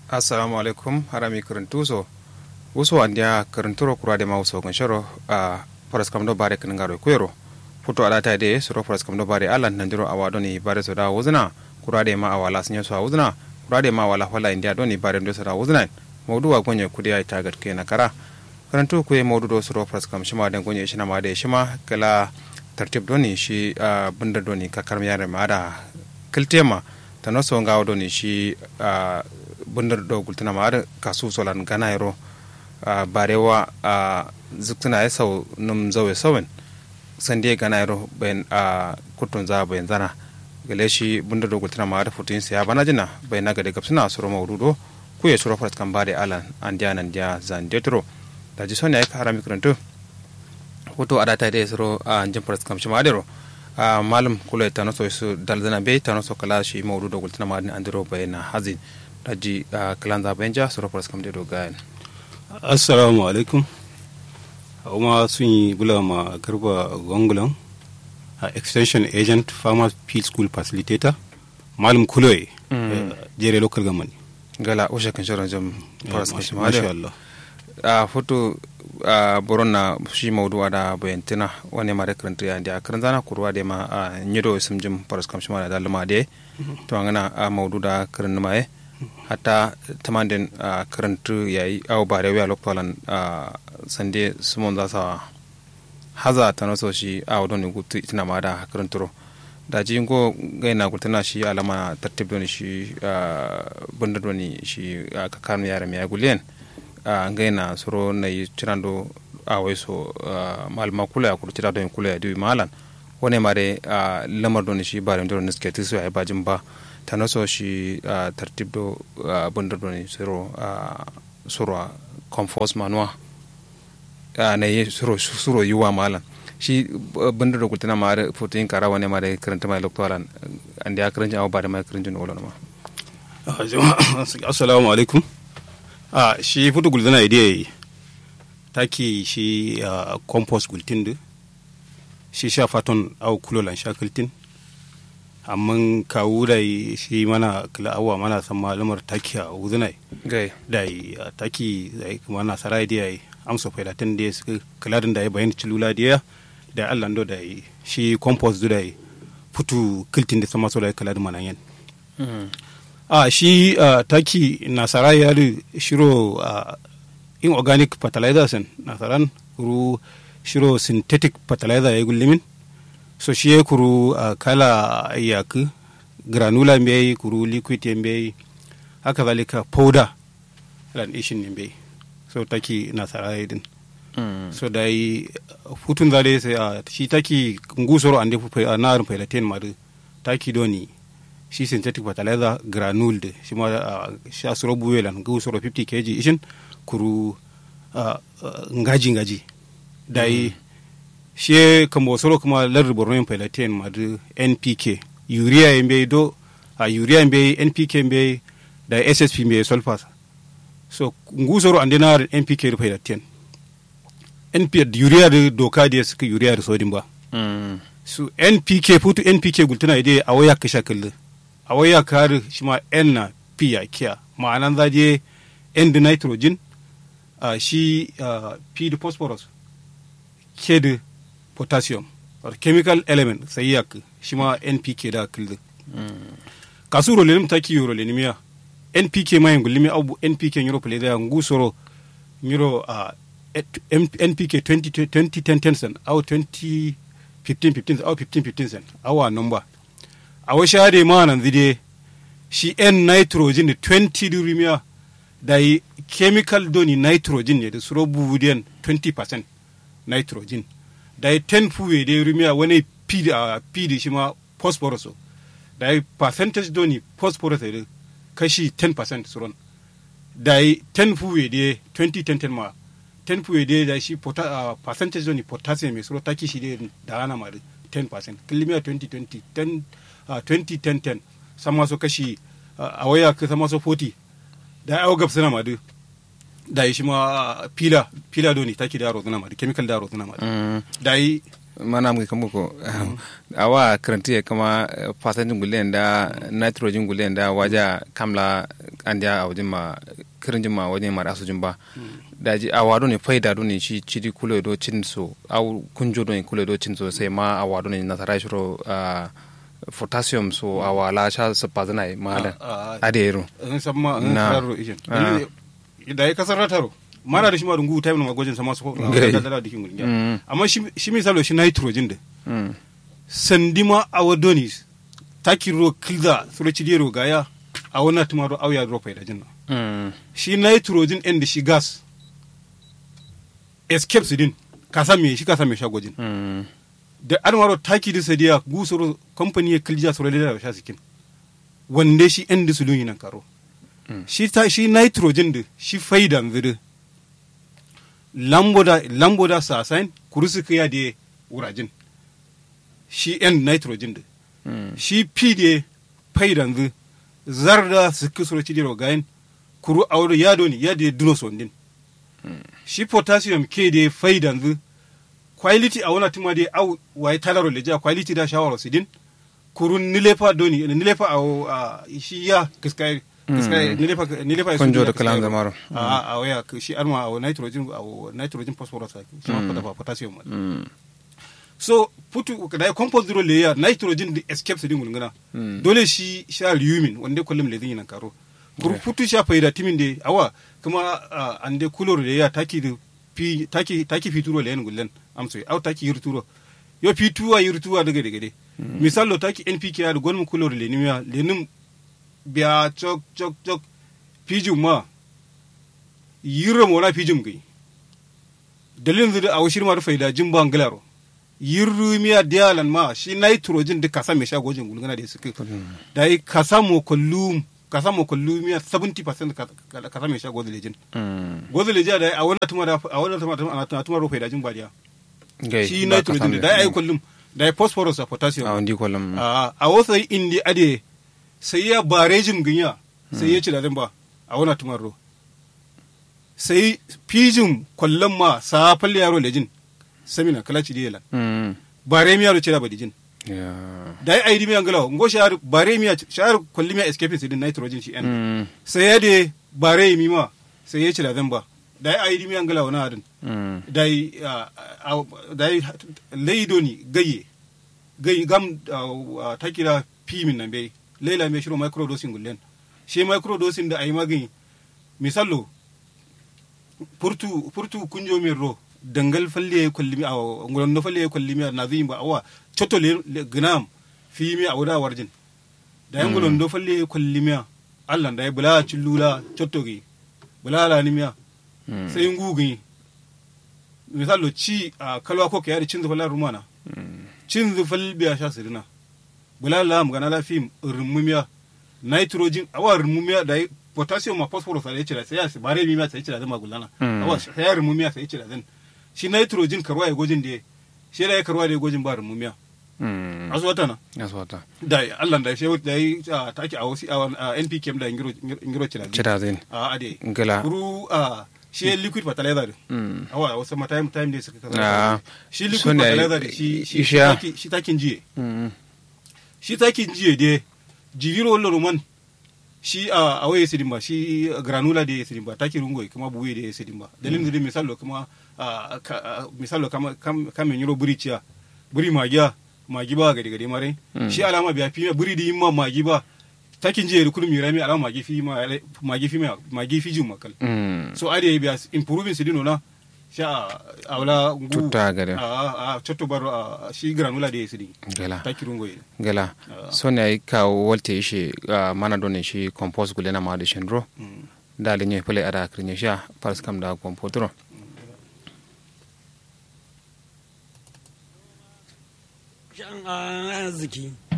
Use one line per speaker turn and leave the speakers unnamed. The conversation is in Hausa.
assalamu alaikum harami karantuso wuso andia karanturo kurade ma wuso kan sharo a faras kam do bare kan ngaro kuero futo ala ta de suro faras kam do bare alan nandiro awado ni bare so da wuzna kurade ma awala sinyo so wuzna kurade ma wala wala india do ni bare do so da wuzna mawdu wa gonye kudi ay tagat ke na kara karantu ku ye mawdu do suro faras kam shima den gonye shina ma de shima kala tartib do ni shi bunda do ni kakar yare ma da kiltema tano so ngawo do ni shi bundar do gultuna ma ada kasu solan gana yaro barewa zuktuna ya sau num zawe sawen sande gana yaro bayan kutun za bayan zana gale shi bundar do gultuna ma ada futin siya bana jina bayan na gade gapsuna suro maududo ku ya suro farat kan bare alan an dia nan dia zan detro da ji sonya ka harami karantu hoto ada ta da suro an jin farat kam shi ma adero malam kula ta naso su dalzana be ta naso kala shi maududo gultuna ma an andiro bayan hazin daji kalanda benja suro faras kam de do gayan
assalamu alaikum kuma sun yi bula ma garba gongulan a extension agent farmers field school facilitator malam kuloye jere local government
gala ushe kan shirin jam faras kam shima
masha Allah
a foto a boron na shi maudu da bayantina wani mare karanta ya da karan zana kurwa da ma a nyido isum jim faras kam shima da dalma de to angana a maudu da karan ma hatta tamanden uh, karantu yayi aw bare wiya loktolan uh, sande sumon za sa haza tano so shi aw don gutu itina ma da karanturo da ji go gaina gutana shi alama tartib don shi uh, bunda don shi uh, kakanu yara mi agulen uh, gaina soro na yi tirando awai so uh, malma kula ya kuru tira don kula ya diwi malan wani mare uh, lamar don shi bare don niske tisu ya bajin ba tano so shi uh, tartib do uh, bunda do ni suro uh, suro compost manua uh, na yi suro suro yuwa malan shi uh, bunda do kultina ma da fotin kara wani ma da karanta mai loktoran an da ya karanta abu ba da mai karanta ne ma
assalamu alaikum a shi futu gulzana idea taki shi uh, compost gultin da shi sha faton au kulolan shakiltin amma kawu da shi mana kila awa mana san malumar taki a wuzunai
gai
da taki da kuma na sarai da yi amsa failatin da suka kiladin da ya bayan cilula da ya da allah do da shi compost da yi futu kiltin da sama so da kiladin mana yan a shi taki na sarai ya shiro inorganic fertilizers nasaran ru shiro synthetic fertilizer ya gullimin so shi ye kuru uh, kala yaku granula mbe kuru liquid mbe haka zalika powder lan ishin mbe so taki na sarai din mm. so dai futun zale sai uh, shi taki ngusoro ande fu uh, na rin pelaten ma taki doni shi synthetic fertilizer granule de shi ma uh, sha suro buwelan ngusoro 50 kg ishin kuru uh, uh, ngaji ngaji dai mm. she kambo soro kuma lar borno yin pelaten madu npk urea yembe do a urea yembe npk yembe da ssp yembe sulfur so ngu soro ande na npk ru pelaten np urea da doka da suka urea da sodin ba
mm.
so npk futu npk gultuna ide a waya ka shakal a waya kar shi ma n na p ya kiya ma'anan zaje n da nitrogen uh, shi uh, p da phosphorus ke da potassium or chemical element sai yak shi ma npk da kilda kasu ro lenim taki yoro lenimiya npk ma yangu limi abu npk yoro pele da ngu soro yoro a npk 20 20 10 cent au 20 15 15 au 15 15 cent awa number awa shade ma nan zide shi n nitrogen da 20 durimiya da yi chemical doni nitrogen ne da suro buvudiyan 20% nitrogen da yi 10 fuwe da ya rumiya wani pidi a pidi shi ma phosphorus da yi percentage doni phosphorus da kashi 10% suron da yi 10 fuwe da 2010 ma 10 fuwe da da shi uh, percentage doni potassium mai suro taki shi da da ana ma 10% kilimiya 2020 10 uh, 2010 10 sama so kashi uh, a waya ka sama so 40 da ya gab suna ma da yi shi ma pila pila doni taki da yaro zuna ma chemical da yaro zuna ma da yi
mana mu kamu ko awa karanti ya kama fasantin gulen da nitrogen gulen da waja kamla an dia a wajen ma kirin jin ma wajen ma asu jin ba da ji a wado ne faida do ne shi cidi kulo do cin so au kunjo do ne kulo do cin so sai ma a wado ne nasara shiro potassium so a wala sha su pazana ma da adero
in samma in
Na.
sararo ishin
Ah.
da ya kasar rataro mana da shi ma dungu time ma gwajin sama su ko
Gai.
da da dikin
Mm.
gudun amma shi shi misalo shi nitrogen da
mm
sandima a wadonis takiro kilda suro cidero gaya a wana tumaro auya ropa da jinna
mm
shi nitrogen ɗin da shi gas escapes din ka san me shi ka san me shagojin
mm
da armaro taki da sadiya gusoro company ya kilja suro da sha sikin wande shi ɗin da su dun nan karo
Mm.
shi ta shi nitrogen da shi faidan zuru lamboda lamboda sasain kurusu kiya da wurajin shi ɗin nitrogen da
mm
shi fi da faidan zu zarda su kisoro ci diro gayin kuru auro yado ni ya da duno sondin shi potassium ke da faidan zu quality a wana tuma da au wai talaro leja quality da shawara sidin kuru nilefa doni nilefa a shi ya kiskai kiskai nilefa nilefa
Kunjo da kalan zamaro.
a a waya shi arma a nitrogen a nitrogen phosphorus shi ma da potassium
mm
so putu da compost zero layer nitrogen da escape din gulguna
Mm.
dole shi sha lumin wanda kullum le zin nan karo kur putu sha faida timin de awa kuma ah, ande kulor layer taki da pi taki taki fituro layer gullen amso au taki yurturo yo fituwa yurtuwa daga daga de misalo taki npk ya da gonmu kulor le nimya le nim biya chok chok chok pijum ma yirra mona pijum gai dalilin zai a washir ma da faida jin ban galaro yirru miya dialan ma shi nitrogen da kasa mai shagojin gulgana da suke da yi kasa mo kullum kasa mo kullum miya 70% ka- ka- kasa mai shagojin lejin
mm
gozin lejin da yi a wannan tuma da a wannan tuma da ana tuma rufe da jin badiya
gai
shi
ba ka
nitrogen
san
da yi
me.
kullum da yi phosphorus a potassium
a wandi kolam
a a wasu indi ade sai ya barejin ginya sai ya ci da ba a wana tumarro sai pijin kwallon ma sa falle yaro lejin samina kala ci diyela
mm
bare mi yaro ci da badijin
ya
da ai aidi mi angala ngo shar bare mi shar kwalli mi escape din nitrogen shi en
mm
sai ya de bare mi ma sai ya ci da ba da ai aidi mi angala wana adin
mm
dai dai leido ni gaye gaye gam ah, takira pimin nan bai leila mai shiro microdosing gullen shi microdosing da ayi magani misallo furtu furtu kunjo min ro dangal falle ya kullimi a ngulon no falle ya kullimi na zai ba awa choto le le- gnam fi mi a wuda warjin da yan ngulon do falle ya kullimi Allah da ya bula chillula choto gi bula la ni miya
mm
sai ngugi misalo ci a kalwa ko ka yari cin zufal rumana cin zufal biya sha sirina bula la mu gana la fim rumumiya nitrogen awa rumumiya da yi potassium ma phosphorus da yace da sai ya bare mi ma sai yace da zama gulana
Mm.
awa sai ya rumumiya sai yace da zan shi nitrogen karwa ya gojin da shi da ya karwa da ya gojin ba rumumiya
mm
asu wata na
aswata
da Allah da shi da yi a take a wasu a NPKM da ingiro ingiro cira
cira zin
a ade
ngala
kuru a shi liquid fertilizer
mm
awa wasu ma time time ne suka
Ah,
kaza shi liquid
so ne
fertilizer da shi shi
isha.
taki- shi takin jiye
mm
shi takin jiye de jigiro wallo roman shi a awaye sidin ba shi granula da sidin ba taki rungo kuma buwe da sidin ba dalilin da misalo kuma a, ka- a, misalo kama kam kam yiro buri ciya buri magiya magi ba gade gade mare
Mm.
shi alama biya fi buri di ma magi ba takin jiye da kulmi rami alama magi fi ma magi fi ma magi fi jin makal
mm
so ade biya improving sidino na sha awla ngu
Tutta gade.
a a chotto baro a shi granula de sidi
ngala
takiru ngoy
gala
Ah.
so ne ay ka wolte shi ah, mana do ne shi compost gulena ma de shendro da le nye pele ada krinya sha pars kam da compotro
shan arziki